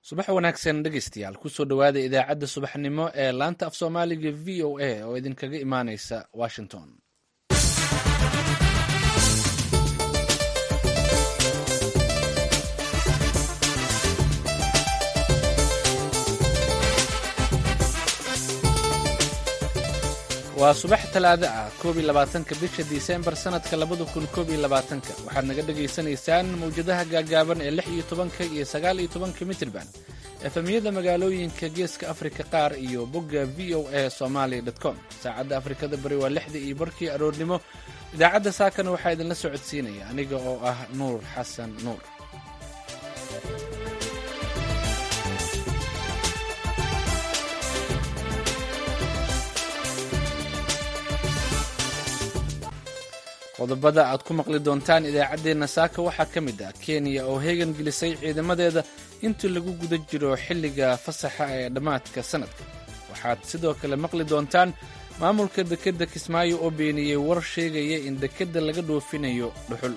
subax wanaagsan dhegeystayaal kusoo dhowaada idaacadda subaxnimo ee laanta af soomaaliga v o a oo idinkaga imaaneysa washington waa subax talaado ah koob iyo labaatanka bisha disembar sanadka labada kun koob iyo labaatanka waxaad naga dhagaysanaysaan mawjadaha gaagaaban ee lix iyo tobanka iyo sagaal iyo tobanka mitrban efemiyada magaalooyinka geeska afrika qaar iyo bogga v o a somalia com saacadda afrikada bari waa lixda iyo barkii aroornimo idaacadda saakana waxaa idinla socodsiinaya aniga oo ah nuur xasan nuur qodobada aad ku maqli doontaan idaacaddeenna saaka waxaa ka mid ah kenya oo heegan gelisay ciidamadeeda intii lagu guda jiro xilliga fasaxa ee dhammaadka sannadka waxaad sidoo kale maqli doontaan maamulka dekedda kismaayo oo beeniyey war sheegaya in dekedda laga dhoofinayo dhuxul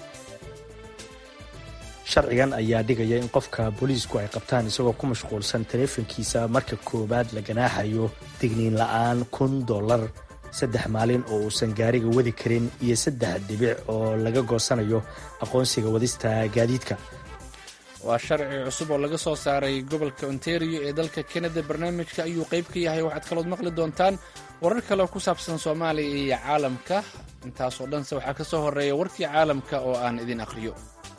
sharcigan ayaa dhigaya in qofka booliisku ay qabtaan isagoo ku mashquulsan taleefankiisa marka koowaad la ganaaxayo digniin la'aan kun dollar saddex maalin oo uusan gaariga wadi karin iyo saddex dhibic oo laga goosanayo aqoonsiga wadista gaadiidka waa sharci cusub oo laga soo saaray gobolka ontario ee dalka kanada barnaamijka ayuu qayb ka yahay waxaad kalood maqli doontaan warar kale oo ku saabsan soomaaliya iyo caalamka intaasoo dhanse waxaa ka soo horeeya warkii caalamka oo aan idin akhriyo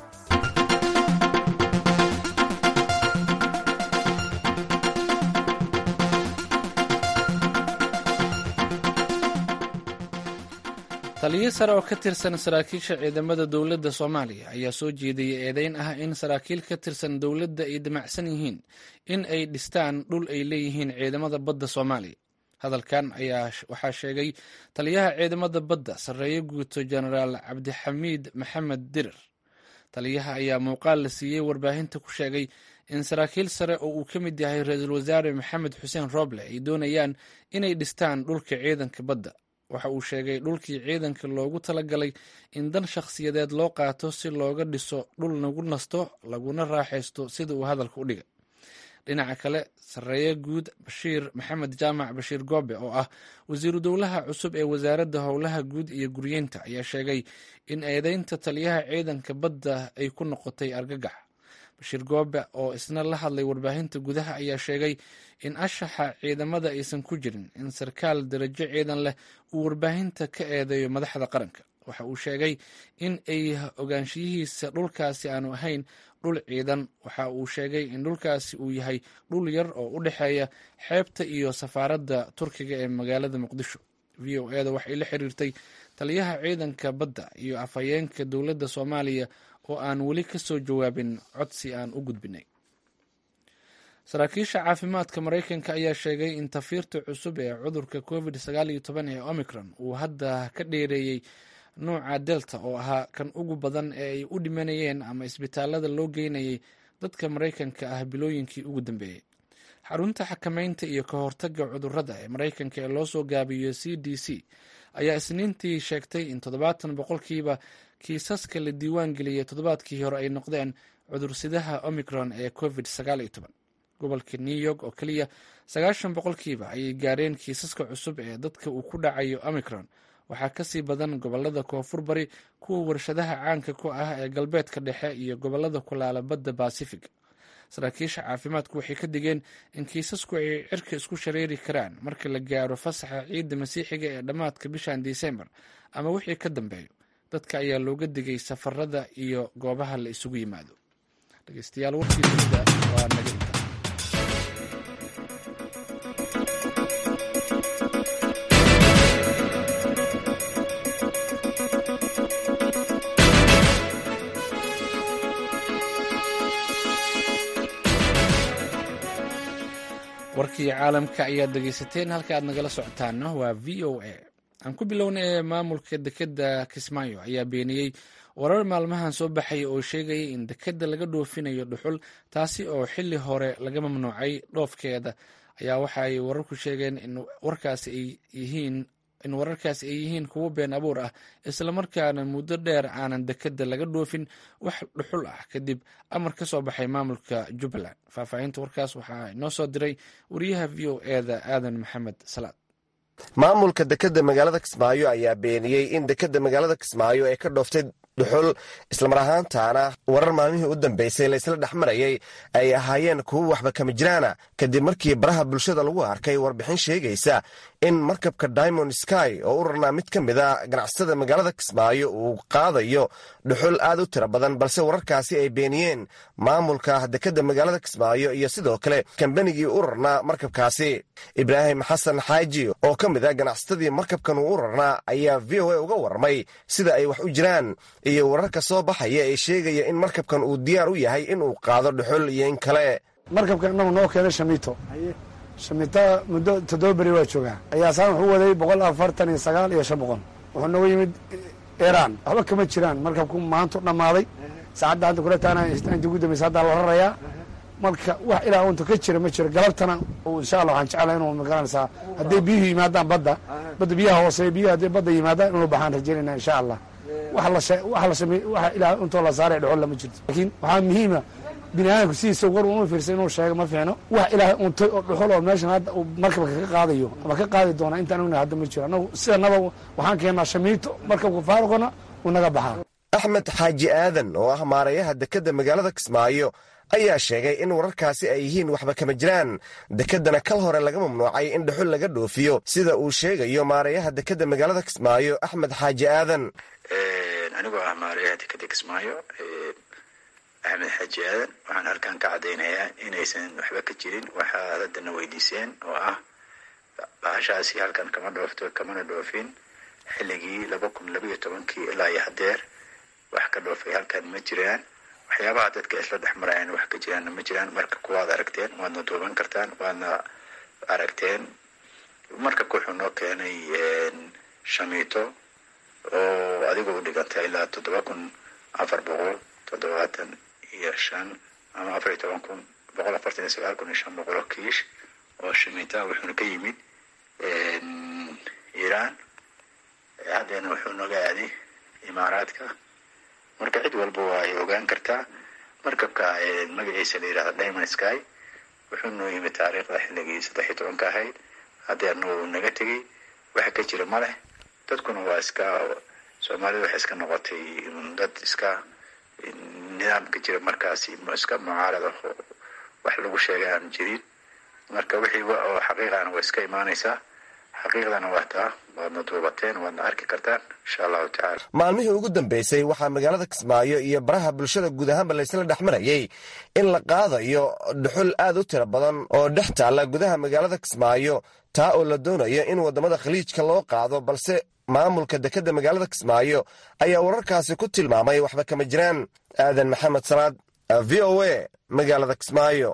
taliyo sare oo ka tirsan saraakiisha ciidamada dowladda soomaaliya ayaa soo jeediyey eedeyn ah in saraakiil ka tirsan dowladda ay damacsan yihiin in ay dhistaan dhul ay leeyihiin ciidamada badda soomaaliya hadalkan ayaa waxaa sheegay taliyaha ciidamada badda sarreeye guuto jenaraal cabdixamiid maxamed dirir taliyaha ayaa muuqaal la siiyey warbaahinta ku sheegay in saraakiil sare oo uu ka mid yahay ra-iisul wasaare maxamed xuseen rooble ay doonayaan inay dhistaan dhulka ciidanka badda waxa uu sheegay dhulkii ciidanka loogu talagalay in dan shakhsiyadeed loo qaato si looga dhiso dhul lagu nasto laguna raaxaysto sida uu hadalka u dhigay dhinaca kale sarreeye guud bashiir maxamed jaamac bashiir goobe oo ah wasiiru dowlaha cusub ee wasaaradda howlaha guud iyo guryeynta ayaa sheegay in eedeynta taliyaha ciidanka badda ay ku noqotay argagax bashiir goobe oo isna la hadlay warbaahinta gudaha ayaa sheegay in ashaxa ciidamada aysan ku jirin in sarkaal darajo ciidan leh uu warbaahinta ka eedeeyo madaxda qaranka waxa uu sheegay in ay ogaanshiyihiisa dhulkaasi aanu ahayn dhul ciidan waxa uu sheegay in dhulkaasi uu yahay dhul yar oo u dhexeeya xeebta iyo safaaradda turkiga ee magaalada muqdisho v o eda waxay la xiriirtay taliyaha ciidanka badda iyo afhayeenka dowladda soomaaliya oo aan weli ka soo jawaabin codsi aan u gudbinay saraakiisha caafimaadka maraykanka ayaa sheegay in tafiirta cusub ee cudurka covid sagaal iyo toban ee omicron uu hadda ka dheereeyey nuuca delta oo ahaa kan ugu badan ee ay u dhimanayeen ama isbitaalada loo geynayay dadka maraykanka ah bilooyinkii ugu dambeeyey xarunta xakameynta iyo ka hortagga cudurrada ee maraykanka ee loo soo gaabiyo c d c ayaa isniintii sheegtay in toddobaatan boqolkiiba kiisaska la diiwaan geliyey toddobaadkii hore ay noqdeen cudursidaha omicron ee covid sagaal iyo toban gobolka new york oo keliya sagaashan boqolkiiba ayay gaareen kiisaska cusub ee dadka uu ku dhacayo omicron waxaa kasii badan gobolada koonfur bari kuwa warshadaha caanka ku ah ee galbeedka dhexe iyo gobolada kulaala badda basifiga saraakiisha caafimaadku waxay ka digeen in kiisasku ay cirka isku shareeri karaan marka la gaaro fasaxa ciidda masiixiga ee dhammaadka bishan disembar ama wixii ka dambeeyo dadka ayaa looga digay safarada iyo goobaha la isugu yimaado dhegeystayaal warkii dunida waa naga inta warkii caalamka ayaad dhegeysateen halka aad nagala socotaana waa v o a aan ku bilownay ee maamulka dekedda kismaayo ayaa beeniyey warar maalmahan soo baxaya oo sheegaya in dekedda laga dhoofinayo dhuxul taasi oo xili hore laga mamnuucay dhoofkeeda ayaa waxa ay wararku sheegeen in warkaasi ay yihiin in wararkaasi ay yihiin kuwo been abuur ah islamarkaana muddo dheer aanan dekeda laga dhoofin wax dhuxul ah kadib amar ka soo baxay maamulka jubbaland faahfaahinta warkaas waxaa inoo soo diray wariyaha v o eda aadan maxamed salaad maamulka dekeda magaalada kismaayo ayaa beeniyey in dekeda magaalada kismaayo ay ka dhooftay dhuxul islamar ahaantaana warar maalmihii u dambeysay laysla dhex marayay ay ahaayeen kuwo waxba kama jiraana kadib markii baraha bulshada lagu arkay warbixin sheegaysa in markabka diamond sky oo u rarnaa mid ka mid a ganacsatada magaalada kismaayo uu qaadayo dhuxul aad u tiro badan balse wararkaasi ay beeniyeen maamulka dekeda magaalada kismaayo iyo sidoo kale kambanigii u rarnaa markabkaasi ibraahim xasan xaaji oo ka mid a ganacsatadii markabkan uu u rarnaa ayaa v o a uga warramay sida ay wax u jiraan iyo wararka soo baxaya ee sheegaya in markabkan uu diyaar u yahay inuu qaado dhuxul iyo in kale markabkan inagu noo keenay shamiito shamiita muddo toddoba beri waa joogaa ayaasaan wuxuu waday boqol afartan iyo sagaal iyo shan boqol wuxuu nooga yimid iran waxba kama jiraan markabku maantu dhammaaday saacadda hadda kula taana inta ugu dambaysa haddaa la rarayaa marka wax ilaa unta ka jira ma jiro galabtana insha allah waxaan jeclaa inuu magaranaysaa hadday biyuhu yimaadaan badda badda biyaha hooseeya biyuhu hadday badda yimaadaan inuu baxaan rajaynayna insha allah wax la samey wax ilaa untoo la saaray dhexol lama jirto laakiin waxaa muhiima bini aadamku sidiisa war uma fiirsa inuu sheego ma fiicno wax ilaahay untay oo dhuxul oo meeshan hadda uu markabka ka qaadayo ama ka qaadi doona intaan ognahay hadda ma jiro annagu sidanaba waxaan keennaa shamiito markabka faaruqana uu naga baxaa axmed xaaji aadan oo ah maarayaha dekeda magaalada kismaayo ayaa sheegay in wararkaasi ay yihiin waxba kama jiraan dekedana kal hore laga mamnuucay in dhuxul laga dhoofiyo sida uu sheegayo maarayaha dekeda magaalada kismaayo axmed xaaji aadan anigoo ah maarayaha dekeda kismaayo axmed xaaji aadan waxaan halkan ka caddaynayaa inaysan waxba ka jirin waxaad haddana weydiiseen oo ah bahashaasi halkan kama dhoofto kamana dhoofin xilligii laba kun labayo tobankii ilaa iyo hadeer wax ka dhoofay halkan ma jiraan waxyaabaha dadka isla dhex marayaan wax ka jiraanna ma jiraan marka kuwaad aragteen waadna duuban kartaan waadna aragteen markabka wuxuu noo keenay shamiito oo adiga u dhiganta ilaa toddoba kun afar boqol toddobaatan iyo shan ama afar iyo toban kun boqol afartan iyo sagaal kun iyo shan boqol oo kiish oo shamiita wuxuuna ka yimid iiraan haddeena wuxuu nooga aaday imaaraadka marka cid walba waa ay ogaan kartaa markabka magaciisa la yidhahda diamond sky wuxuu noo yimid taariikhda xilligii saddex iyo tobanka ahayd haddeerna wuu naga tegey waxa ka jira ma leh dadkuna waa iska soomaalida waxay iska noqotay dad iska nidaamka jira markaasi iska mucaarad ah oo wax lagu sheegay aan jirin marka wixii oo xaqiiqana waa iska imaanaysaa xaqiiqdana waa taa waadna duubateen waadna arki kartaan insha allahu tacala maalmihii ugu dambeysay waxaa magaalada kismaayo iyo baraha bulshada guud ahaanba laysla dhex marayay in la qaadayo dhuxul aad u tiro badan oo dhex taalla gudaha magaalada kismaayo taa oo la doonayo in waddamada khaliijka loo qaado balse maamulka dekeda magaalada kismaayo ayaa wararkaasi ku tilmaamay waxba kama jiraan aadan maxamed salaad v o a magaalada kismaayo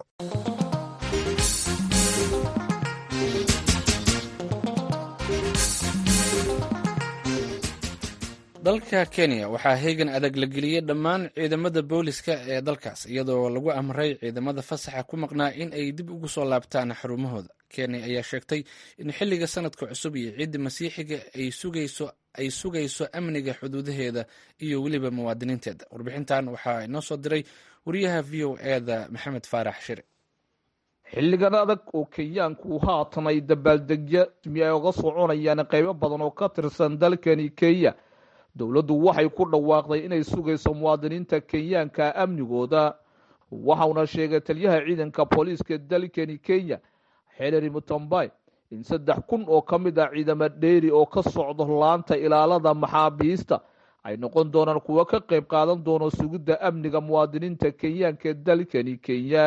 dalka kenya waxaa heegan adag la geliyey dhammaan ciidamada booliska ee dalkaas iyadoo lagu amray ciidamada fasaxa ku maqnaa in ay dib ugu soo laabtaan xarumahooda kenya ayaa sheegtay in xilliga sanadka cusub iyo ciidda masiixiga ay sugayso amniga xuduudaheeda iyo weliba muwaadiniinteeda warbixintan waxaa inoo soo diray wariyaha v o eda maxamed faarax shire xilligan adag oo kenyaanku haatan ay dabaaldegya mi ay oga soconayaan qaybo badan oo ka tirsan dalkani kenya dowladdu waxay ku dhawaaqday inay sugayso muwaadiniinta kenyaanka amnigooda waxauna sheegay taliyaha ciidanka booliiska dalkani kenya xelary mutambay in saddex kun oo ka mid ah ciidamo dheeri oo ka socdo laanta ilaalada maxaabiista ay noqon doonaan kuwo ka qayb qaadan doono sugidda amniga muwaadiniinta kenyaanka ee dalkani kenya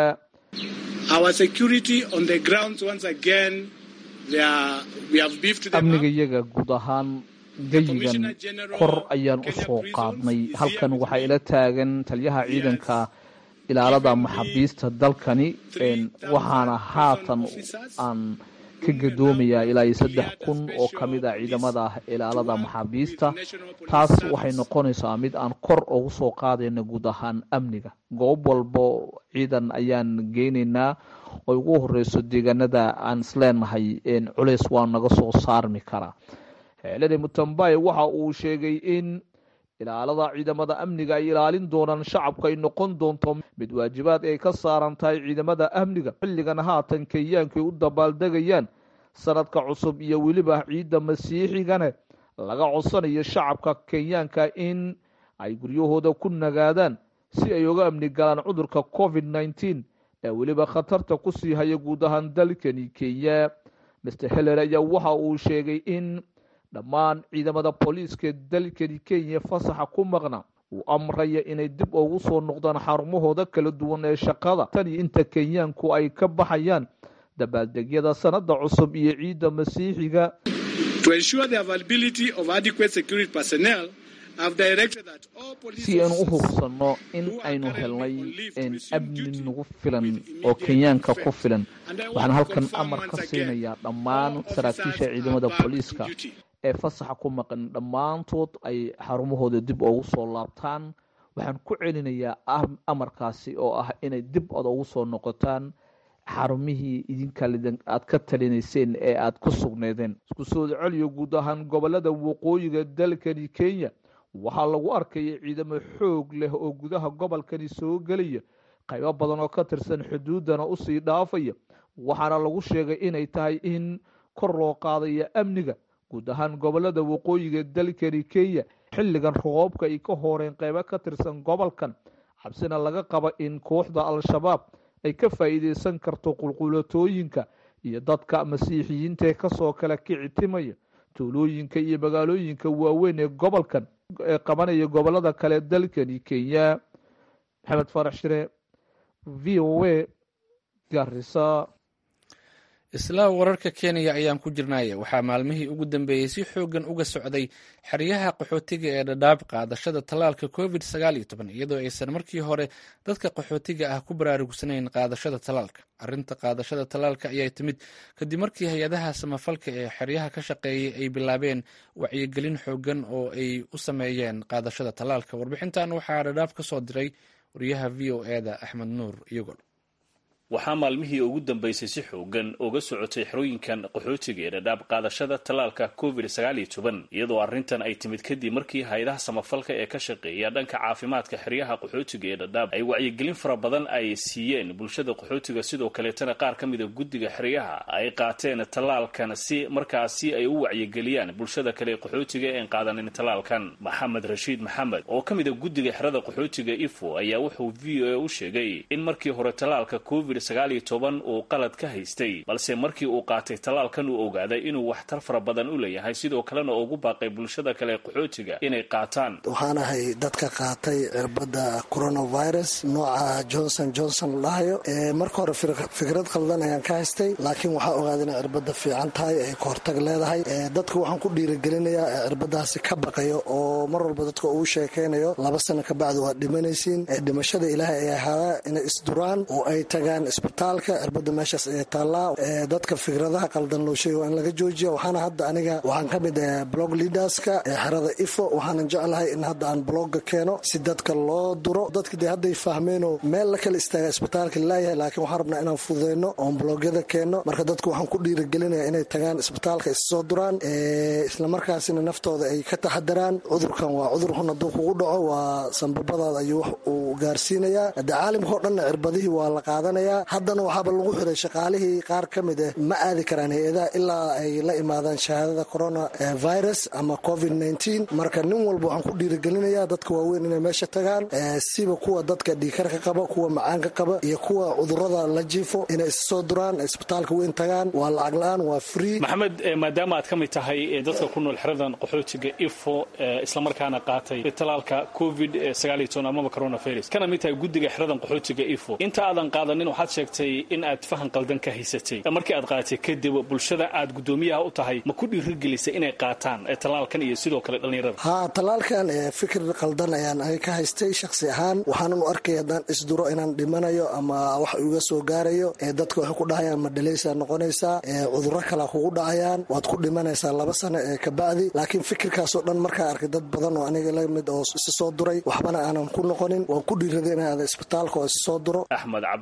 amniga iyaga guud ahaan geyigan kor ayaan u soo qaadnay halkan waxaa ila taagan taliyaha ciidanka ilaalada maxaabiista dalkani waxaana haatan aan ka gadoomayaa ilaa iyo saddex kun oo ka mid ah ciidamada ilaalada maxaabiista taas waxay noqonaysaa mid aan kor ugu soo qaadayna guud ahaan amniga goob walbo ciidan ayaan geynaynaa oo ugu horeyso deegaanada aan isleenahay culeys waa naga soo saarmi karaa xeelade mutambaye waxa uu sheegay in ilaalada ciidamada amniga ay ilaalin doonaan shacabka ay noqon doonto mid waajibaad ay ka saaran tahay ciidamada amniga xilligan haatan kenyaanku ay u dabaaldegayaan sanadka cusub iyo weliba ciidda masiixigane laga codsanayo shacabka kenyaanka in ay guryahooda ku nagaadaan si ay uga amni galaan cudurka covid nneteen ee weliba khatarta kusii haya guud ahaan dalkani kenya master heller ayaa waxa uu sheegay in dhammaan ciidamada booliiska dalkani kenya fasaxa ku maqna uu amraya inay dib ugu soo noqdaan xarumahooda kala duwan ee shaqada tan iyo inta kenyaanku ay ka baxayaan dabaaldegyada sanada cusub iyo ciidda masiixiga si aynu u hubsanno in aynu helnay amni nagu filan oo kenyaanka ku filan waxaan halkan amar ka siinayaa dhammaan saraakiisha ciidamada booliiska ee fasaxa ku maqan dhammaantood ay xarumahooda dib ugu soo laabtaan waxaan ku celinayaa amarkaasi oo ah inay dib ad ugu soo noqotaan xarumihii idinka aad ka talinayseen ee aad ku sugneedeen isku soo celiyo guud ahaan gobolada waqooyiga dalkani kenya waxaa lagu arkaya ciidamo xoog leh oo gudaha gobolkani soo gelaya qaybo badan oo ka tirsan xuduudana usii dhaafaya waxaana lagu sheegay inay tahay in kor loo qaadaya amniga guud ahaan gobolada waqooyiga dalkani kenya xilligan roobka ay ka horeen qaybo ka tirsan gobolkan cabsina laga qaba in kooxda al-shabaab ay ka faa'iideysan karto qulqulatooyinka iyo dadka masiixiyiintaee kasoo kala kicitimaya tuulooyinka iyo magaalooyinka waaweyn ee gobolkan ee qabanaya gobolada kale dalkani kenya maxamed farax shire v o a garisa isla wararka kenya ayaan ku jirnaya waxaa maalmihii ugu dambeeyey si xoogan uga socday xeryaha qaxootiga ee dhadhaab qaadashada tallaalka covid sagaal iyo toban iyadoo aysan markii hore dadka qaxootiga ah ku baraarugsanayn qaadashada tallaalka arrinta qaadashada tallaalka ayaa timid kadib markii hay-adaha samafalka ee xeryaha ka shaqeeyay ay bilaabeen wacyigelin xoogan oo ay u sameeyeen qaadashada tallaalka warbixintan waxaa dhadhaab ka soo diray wariyaha v o e da axmed nuur iyagol waxaa maalmihii ugu dambeysay si xoogan uga socotay xerooyinkan qaxootiga ee dhadhaab qaadashada tallaalka covid sagaal iyo toban iyadoo arrintan ay timid kadib markii hay-adaha samafalka ee ka shaqeeya dhanka caafimaadka xeryaha qaxootiga ee dhadhaab ay wacyigelin fara badan ay siiyeen bulshada qaxootiga sidoo kaleetana qaar ka mida guddiga xeryaha ay qaateen tallaalkan si markaasi ay u wacyigeliyaan bulshada kale qaxootiga een qaadanin tallaalkan maxamed rashiid maxamed oo ka mida guddiga xerada qaxootiga ifo ayaa wuxuu v o a u sheegay in markii hore tallaalka covid sagaal iyo toban uu qalad ka haystay balse markii uu qaatay tallaalkan uu ogaaday inuu waxtar fara badan u leeyahay sidoo kalena ugu baaqay bulshada kale qaxootiga inay qaataan waxaan ahay dadka qaatay cirbadda coronavirus nooca johnson johnson lahayo marka hore fikrad khaldan ayaan ka haystay laakiin waxaa ogaaday inay cirbadda fiican tahay ay kahortag leedahay dadka waxaan ku dhiirigelinayaa cirbadaasi ka baqayo oo mar walba dadka uu sheekaynayo laba sano kabacdi waad dhimanaysiin dhimashada ilaahay ay ahaadaa inay isduraan oo ay tagaan isbitaalka cirbada meeshaas ee taallaa dadka fikradaha qaldan loo sheega waa in laga joojiya waxaana hadda aniga waxaan ka mid ah blog leaderska ee xerada ifo waxaanan jeclahay in hadda aan blogga keeno si dadka loo duro dadka dee hadday fahmeenoo meel la kala istaaga isbitaalka laayahay laakiin waxaan rabnaa inaan fududeyno oon blogyada keenno marka dadku waxaan ku dhiirigelinaya inay tagaan isbitaalka issoo duraan islamarkaasina naftooda ay ka taxadaraan cudurkan waa cudur xun hadduu kugu dhaco waa sambabadaada ayuu wax uu gaarsiinayaa hadde caalamka oo dhanna cirbadihii waa la qaadanayaa haddana waxaaba lagu xiray shaqaalihii qaar ka mid ah ma aadi karaan hay-adaha ilaa ay la imaadaan shahaadada corona virus ama covid nneteen marka nin walba waxaan ku dhiirigelinayaa dadka waaweyn inay meesha tagaan siba kuwa dadka dhiikarka qaba kuwa macaanka qaba iyo kuwa cudurada la jiifo inay issoo duraan isbitaalka weyn tagaan waa lacag la-aan waa free maxamed maadaama aad ka mid tahay dadka ku nool xeradan qaxootiga ifo islamarkaana qaatay talaalka covid sagaal iyo toban amaba coronavirus kana mid tahay guddiga xeradan qaxootiga ifo inta aadan qaadanin waxaad sheegtay in aad fahan qaldan ka haysatay markii aad qaadatay kadib bulshada aad guddoomiyaha u tahay ma ku dhiirigelisay inay qaataan tallaalkan iyo sidoo kale dhallinyarada haa tallaalkan fikir qaldan ayaan aniga ka haystay shakhsi ahaan waxaanan u arkay haddaan isduro inaan dhimanayo ama wax iga soo gaarayo dadka waxay ku dhahayaan ma dhalaysaa noqonaysaa cudurro kalea kugu dhacayaan waad ku dhimanaysaa laba sano ee kabacdi laakiin fikirkaasoo dhan markaa arkay dad badan oo aniga la mid oo isi soo duray waxbana aanan ku noqonin waan ku dhiiraday in aada isbitaalka oo isi soo duro axmed cabdulaahi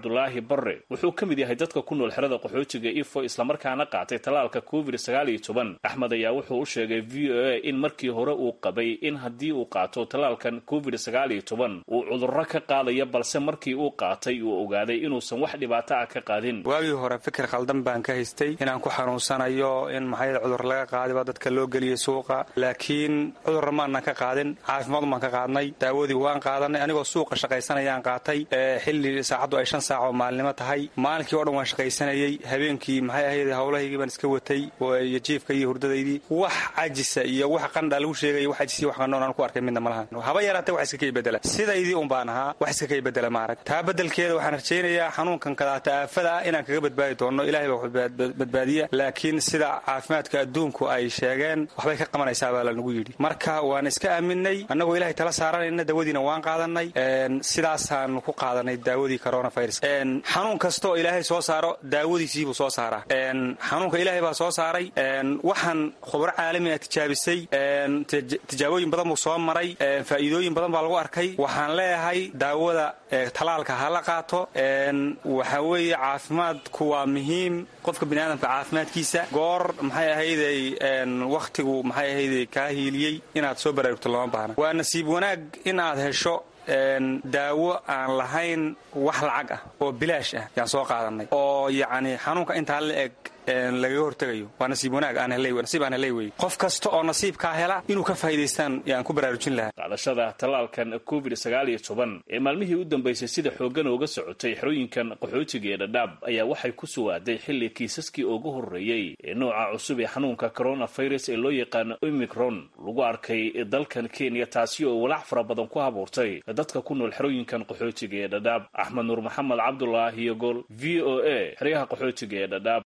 barre wuxuu ka mid yahay dadka ku nool xerada qaxootiga ifo islamarkaana qaatay tallaalka covid sagaal iyo toban axmed ayaa wuxuu u sheegay v o a in markii hore uu qabay in haddii uu qaato tallaalkan covid sagaal iyo toban uu cudurro ka qaadaya balse markii uu qaatay uu ogaaday inuusan wax dhibaato ah ka qaadin waagii hore fikir khaldan baan ka haystay inaan ku xanuunsanayo in maxay cudur laga qaadiba dadka loo geliyay suuqa laakiin cudurra maanan ka qaadin caafimaad baan ka qaadnay daawadii waan qaadanay anigoo suuqa shaqaysanayaan qaatay xilli saacaddu ay shan saac oo maalinimo tahay maalinkii o dhan waan shaqaysanayey habeenkii maxay ahayd howlahaygii baan iska watay iyo jiifka iyo hurdadaydii wax cajisa iyo wax qandha lagu sheegaya wax cajis iyo wax qandhoon aan ku arkay midna ma lahan haba yaraatee wax iska kay bedela sidaydii un baan ahaa wax iska kay bedela maarag taa bedelkeeda waxaan rajaynayaa xanuunkan kadaata aafada ah inaan kaga badbaadi doono ilahay baa badbaadiya laakiin sida caafimaadka adduunku ay sheegeen waxbay ka qabanaysaa baa lanagu yidhi marka waan iska aaminay annagoo ilahay tala saaranayna daawadiina waan qaadanay sidaasaan ku qaadanay daawadii coronavirus xanuun kasta oo ilaahay soo saaro daawadiisiibuu soo saaraa xanuunka ilaahay baa soo saaray waxaan khubro caalami ah tijaabisay tijaabooyin badan buu soo maray faa'iidooyin badan baa lagu arkay waxaan leeyahay daawada talaalka ha la qaato waxa weeye caafimaadku waa muhiim qofka biniaadamka caafimaadkiisa goor maxay ahayday wakhtigu maxay ahayday kaa hiiliyey inaad soo baraarugto lama baahna waa nasiib wanaag in aad hesho daawo aan lahayn wax lacag ah oo bilaash ah yaan soo qaadanay oo yacni xanuunka intaa la eg lagaga hortegayo waa nasiib wanaag nasiib aan helay wey qof kasta oo nasiibkaa hela inuu ka faa'idaystaan yaan ku baraarujin lahaa qaadashada tallaalkan covid sagaal iyo toban ee maalmihii u dambaysay sida xooggan ooga socotay xerooyinkan qaxootiga ee dhadhaab ayaa waxay ku suwaaday xilli kiisaskii ugu horreeyey ee nooca cusub ee xanuunka coronavirus ee loo yaqaano omicron lagu arkay dalkan kenya taasi oo walaac fara badan ku habuurtay dadka ku nool xerooyinkan qaxootiga ee dhadhaab axmed nuur maxamed cabdulaahi iyo gol v o a xeryaha qaxootiga ee dhadhaab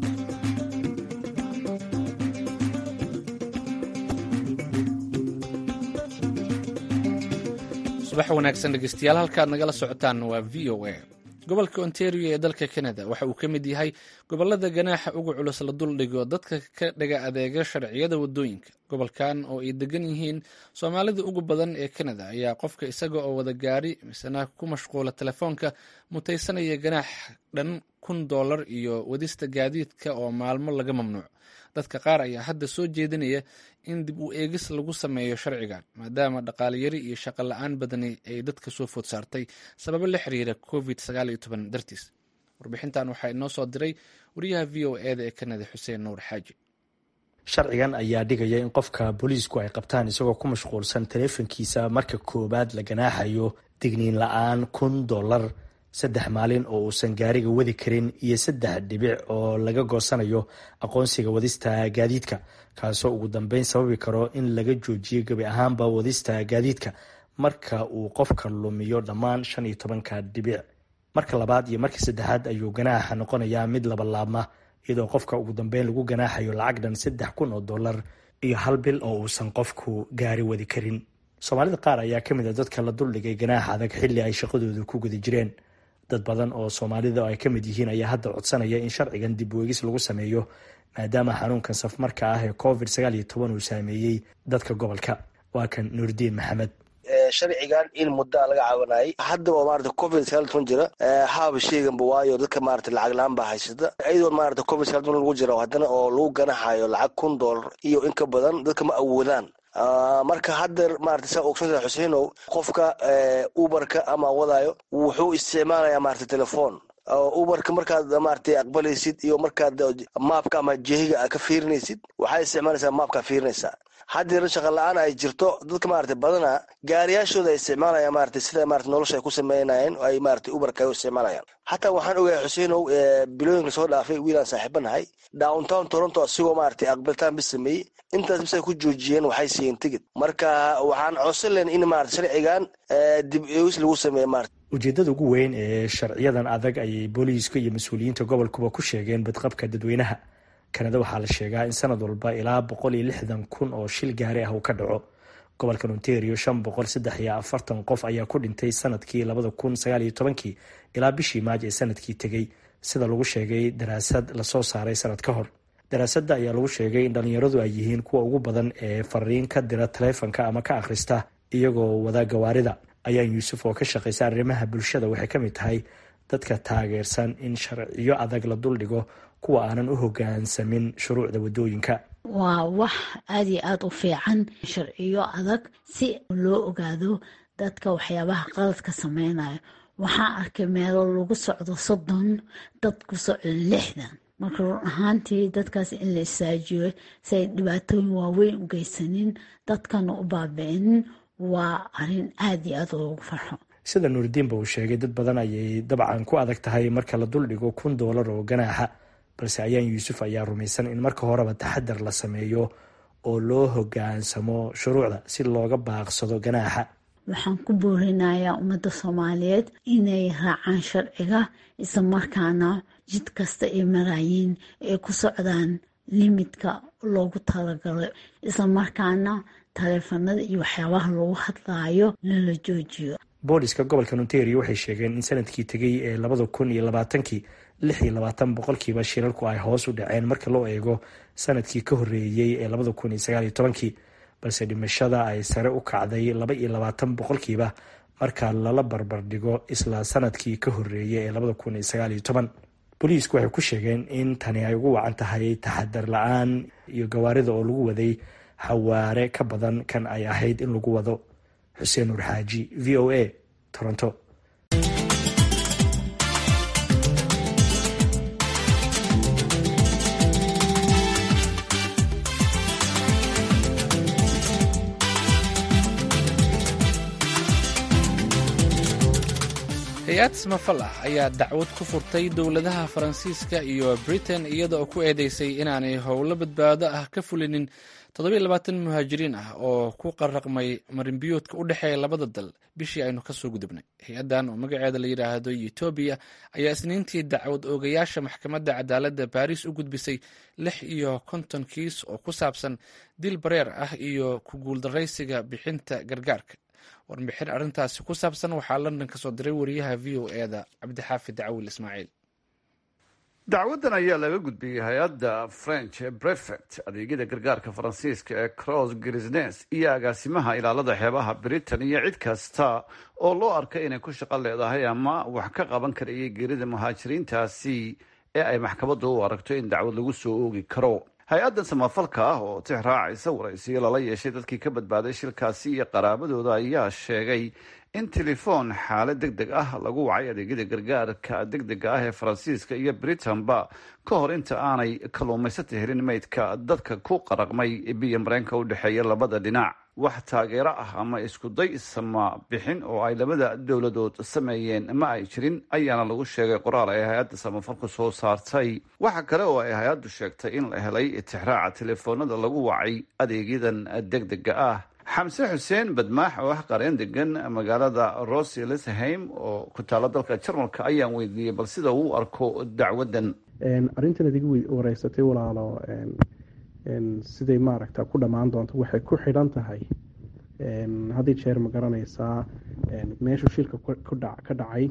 subax wanaagsan dhegeystayaal halkaad nagala socotaan waa v o a gobolka ontario ee dalka canada waxa uu ka mid yahay gobolada ganaaxa uga culus la duldhigo dadka ka dhaga adeega sharciyada wadooyinka gobolkan oo ay degan yihiin soomaalida ugu badan ee canada ayaa qofka isaga oo wada gaari misena ku mashquula telefoonka mutaysanaya ganaax dhan kun dollar iyo wadista gaadiidka oo maalmo laga mamnuuc dadka qaar ayaa hadda soo jeedinaya in dib u eegis lagu sameeyo sharcigan maadaama dhaqaaliyari iyo shaqo la-aan badani ay dadka soo food saartay sababo la xiriira covid dartiis warbixintan waxaa inoo soo diray wariyaha v o eda ee kanada xuseen nuur xaaji sharcigan ayaa dhigaya in qofka booliisku ay qabtaan isagoo ku mashquulsan taleefankiisa marka koowaad la ganaaxayo digniin la-aan kun dollar saddex maalin oo uusan gaariga wadi karin iyo saddex dhibic oo laga goosanayo aqoonsiga wadista gaadiidka kaasoo ugu dambeyn sababi karo in laga joojiyo gebi ahaanba wadista gaadiidka marka uu qofka lumiyo dhammaan shan iyo tobanka dhibic marka labaad iyo marka saddexaad ayuu ganaaxa noqonayaa mid labalaabma iyadoo qofka ugu dambeyn lagu ganaaxayo lacag dhan saddex kun oo dollar iyo hal bil oo uusan qofku gaari wadi karin soomaalida qaar ayaa kamid a dadka la duldhigay ganaaxa adag xilli ay shaqadooda ku guda jireen dad badan oo soomaalida ay ka mid yihiin ayaa hadda codsanaya in sharcigan dib weegis lagu sameeyo maadaama xanuunkan safmarka ah ee covid sagaal iyo toban uu saameeyey dadka gobolka waa kan nuurdiin maxamed sharcigan in muddaa laga caawinayay haddaba maarata covid sagaal toban jira haaba sheeganba waayo dadka maarata lacag la-aan baa haysata iyadoo maarata covid sagaal toban lagu jira haddana oo lagu ganaxayo lacag kun dollar iyo in ka badan dadka ma awoodaan marka haddeer maarata saa ogsantaa xuseinow qofka uberka ama wadaayo wuxuu isticmaalayaa maarata telefoon uberka markaad maarata aqbalaysid iyo markaad maapka ama jehiga ka fiirinaysid waxaad isticmaalaysaa maapkaa fiirinaysaa haddeer shaqa la-aan ay jirto dadka maarata badana gaariyaashooda ay isticmaalayaan maarata sida maarata nolosha ay ku sameynayeen ay maarata uberka ay u isticmaalayaan xataa waxaan ogahay xuseinow bilooyinka soo dhaafay wiilaan saaxiibanahay downtown toronto asigoo maarata aqbalitaan bis sameeyey intaas bis ay ku joojiyeen waxay siiyeen tigid marka waxaan codsan len in maarata sharcigan dib eegis lagu sameeyo maarata ujeedada ugu weyn ee sharciyadan adag ayay booliiska iyo mas-uuliyiinta gobolkuba ku sheegeen badqabka dadweynaha kanada waxaa la sheegaa in sanad walba ilaa boqol iyo lixdan kun oo shil gaari ah uu ka dhaco gobolkan ontario shan boqol saddex iyo afartan qof ayaa ku dhintay sanadkii labada kun sagaal iyo tobankii ilaa bishii maaj ee sanadkii tegey sida lagu sheegay daraasad lasoo saaray sanad ka hor daraasadda ayaa lagu sheegay in dhalinyaradu ay yihiin kuwa ugu badan ee fariin ka dira taleefanka ama ka akhrista iyagoo wada gawaarida ayaan yuusuf oo ka shaqaysa arrimaha bulshada waxay ka mid tahay dadka taageersan in sharciyo adag la duldhigo kuwa aanan u hogaansamin shuruucda wadooyinka waa wax aada iyo aada u fiican sharciyo adag si loo ogaado dadka waxyaabaha qaladka sameynaya waxaan arkay meelo lagu socdo soddon dad ku socdo lixdan marka run ahaantii dadkaas in la isaajiyo si ay dhibaatooyin waaweyn u geysanin dadkana u baabi-inin waa arrin aada iyo aada loogu farxo sida nuuridiinba uu sheegay dad badan ayay dabcan ku adag tahay marka la duldhigo kun doolar oo ganaaxa balse ayaan yuusuf ayaa rumaysan in marka horeba taxadar la sameeyo oo loo hogaansamo shuruucda si looga baaqsado ganaaxa waxaan ku boorinayaa ummadda soomaaliyeed inay raacaan sharciga isla markaana jid kasta ay maraayiin ay ku socdaan limidka loogu talagalay isla markaana taleefanada iyo waxyaabaha lagu hadlaayo lala joojiyo booliska gobolka ontario waxay sheegeen in sanadkii tegay ee labada kun iyo labaatankii lix iyo labaatan boqolkiiba shirarku ay hoos u dhaceen marka loo eego sanadkii ka horeeyey ee labada kun iyo sagaal iyo tobankii balse dhimashada ay sare u kacday laba iyo labaatan boqolkiiba marka lala barbardhigo isla sanadkii ka horeeyay ee labada kun iyo sagaal iyo toban booliisku waxay ku sheegeen in tani ay ugu wacan tahay taxadar la-aan iyo gawaarida oo lagu waday xawaare ka badan kan ay ahayd in lagu wado xuseen nuur xaaji v o a toronto hay-ad samafal ah ayaa dacwad ku furtay dowladaha faransiiska iyo britain iyada oo ku eedeysay inaanay howlo badbaado ah ka fulinin muhaajiriin ah oo ku qaraqmay marinbiyoodka u dhexeeya labada dal bishii aynu kasoo gudubnay hay-addan oo magaceeda la yidhaahdo etoobiya ayaa isniintii dacwad oogayaasha maxkamadda cadaaladda baariis u gudbisay lix iyo konton kiis oo ku saabsan dil bareer ah iyo ku guuldaraysiga bixinta gargaarka warbixin arrintaasi ku saabsan waxaa london ka soo diray wariyaha v o eda cabdixaafid dacwil ismaaciil dacwaddan ayaa laga gudbiyey hay-adda french brefect adeegyada gargaarka faransiiska ee cross grisnes iyo agaasimaha ilaalada xeebaha britain iyo cid kasta oo loo arkay inay ku shaqo leedahay ama wax ka qaban karayay geerida muhaajiriintaasi ee ay maxkamaddu u aragto in dacwad lagu soo oogi karo hay-addan samafalka ah oo tix raacaysa waraysiyo lala yeeshay dadkii ka badbaaday shilkaasi iyo qaraabadooda ayaa sheegay in telefoon xaalad deg deg ah lagu wacay adeegyada gargaarka deg dega ah ee faransiiska iyo britain-ba ka hor inta aanay kalluumaysata helin meydka dadka ku qaraqmay biyo mareenka u dhexeeya labada dhinac wax taageero ah ama iskuday sama bixin oo ay labada dowladood sameeyeen ma ay jirin ayaana lagu sheegay qoraal ay hay-adda samafalku soo saartay waxa kale oo ay hay-addu sheegtay in la helay itixraaca telefoonada lagu wacay adeegyadan deg dega ah xamse xuseen badmaax oo ah qareen degan magaalada roselesheim oo ku taala dalka jarmalka ayaan weydiiyey bal sida uu arko dacwaddan arrintan adiga wareysatay walaalo siday maaragta ku dhammaan doonto waxay ku xidhan tahay haddii jeer ma garanaysaa meeshuu shilka ka dhacay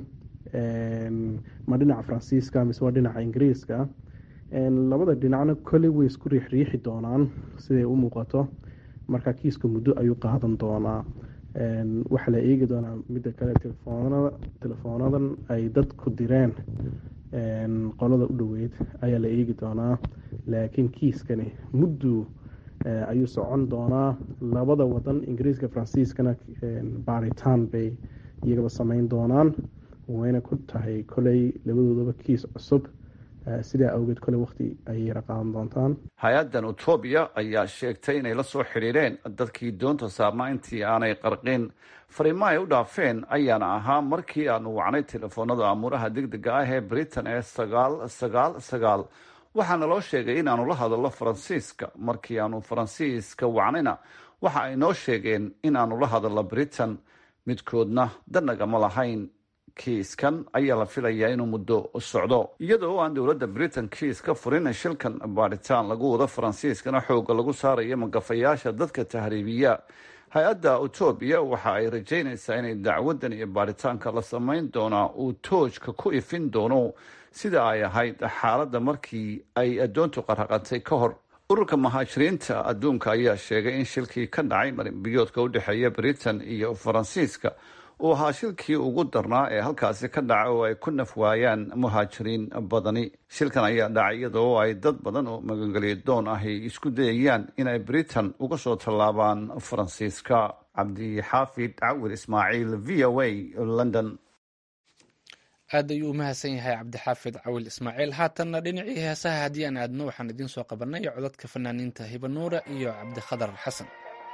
ma dhinaca faransiiska mise waa dhinaca ingiriiska labada dhinacna kolley way isku riixriixi doonaan siday u muuqato marka kiiska muddo ayuu qaadan doonaa waxaa la eegi doonaa midda kale telefoonadan ay dadku direen qolada u dhoweyd ayaa la eegi doonaa laakiin kiiskani muddu ayuu socon doonaa labada wadan ingiriiska faransiiskana baaritaan bay iyagaba sameyn doonaan wayna ku tahay koley labadoodaba kiis cusub sidaa awgeed kole waqti ayay yara qaadan doontaan hay-addan etoobiya ayaa sheegtay inay la soo xidhiireen dadkii doonta saarnaa intii aanay qarqin fariimo ay u dhaafeen ayaana ahaa markii aanu wacnay telefoonada amuuraha deg dega ah ee britain ee sagaal sagaal sagaal waxaana loo sheegay inaanu la hadallo faransiiska markii aanu faransiiska wacnayna waxa ay noo sheegeen inaanu la hadallo britain midkoodna danagama lahayn kiiskan ayaa la filayaa inuu muddo socdo iyadoo aan dowladda britain kiis ka furin shilkan baadhitaan lagu wado faransiiskana xooga lagu saarayo magafayaasha dadka tahriibiya hay-adda etoobiya waxa ay rajaynaysaa inay dacwaddan iyo baadhitaanka la samayn doonaa uu toojka ku ifin doono sida ay ahayd xaaladda markii ay addoontu qaraqantay ka hor ururka muhaajiriinta adduunka ayaa sheegay in shilkii ka dhacay marinbiyoodka u dhexeeya britain iyo faransiiska uu ahaa shilkii ugu darnaa ee halkaasi ka dhaca oo ay ku naf waayaan muhaajiriin badani shilkan ayaa dhacay iyadoo ay dad badan oo magangeliya doon ahy isku dayayaan inay britain uga soo tallaabaan faransiiska cabdixaafid cawir ismaaciil v o a london aad ayuu u mahadsan yahay cabdixaafid cawil ismaaciil haatanna dhinacii heesaha haddii aan aadno waxaan idiin soo qabanay codadka fanaaniinta hibanuura iyo cabdikhadar xasan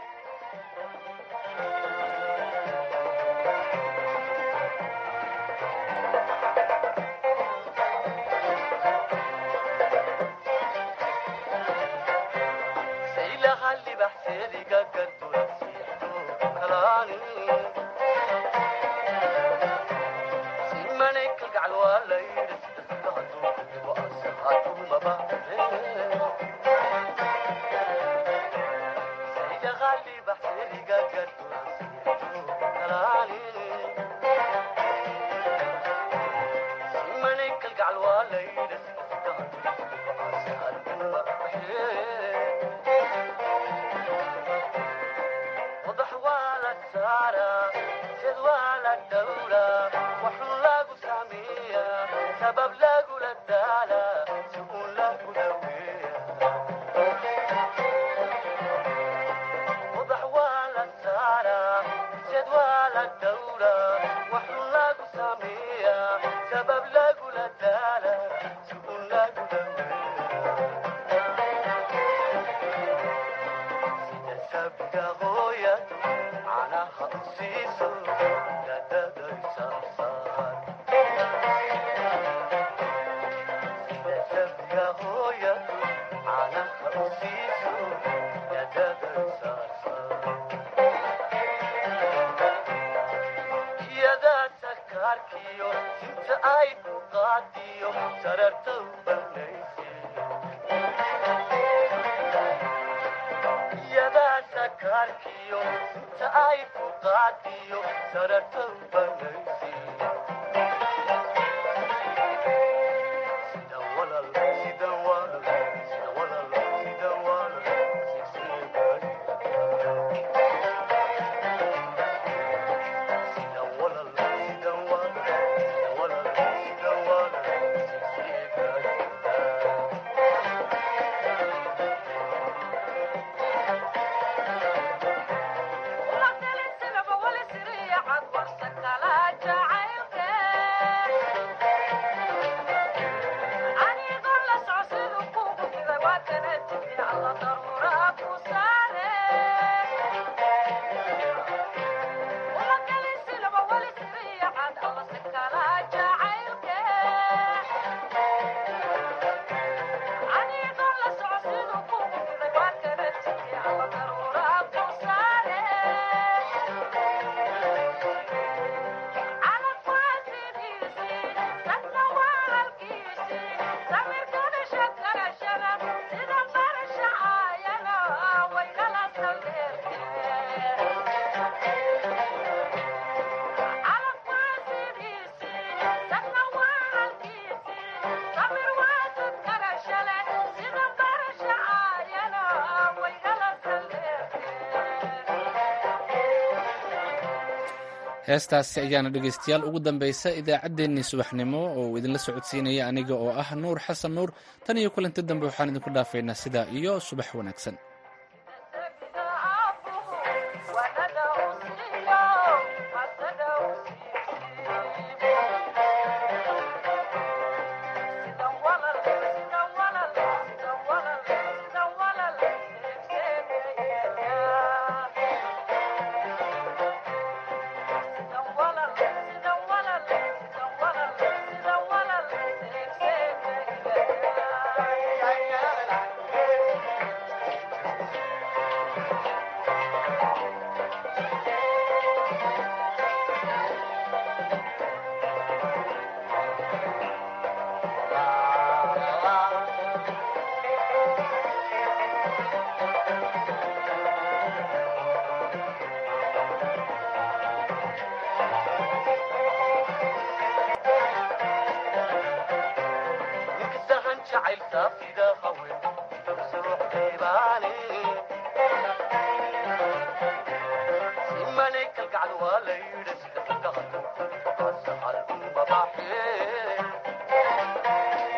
heestaasi ayaana dhegaystayaal ugu dambaysa idaacaddeenii subaxnimo oo uu idinla socodsiinaya aniga oo ah nuur xasan nuur tan iyo kulanti dambe waxaan idinku dhaafaynaa sidaa iyo subax wanaagsan simane kalgacal waa la yidhi Yeah.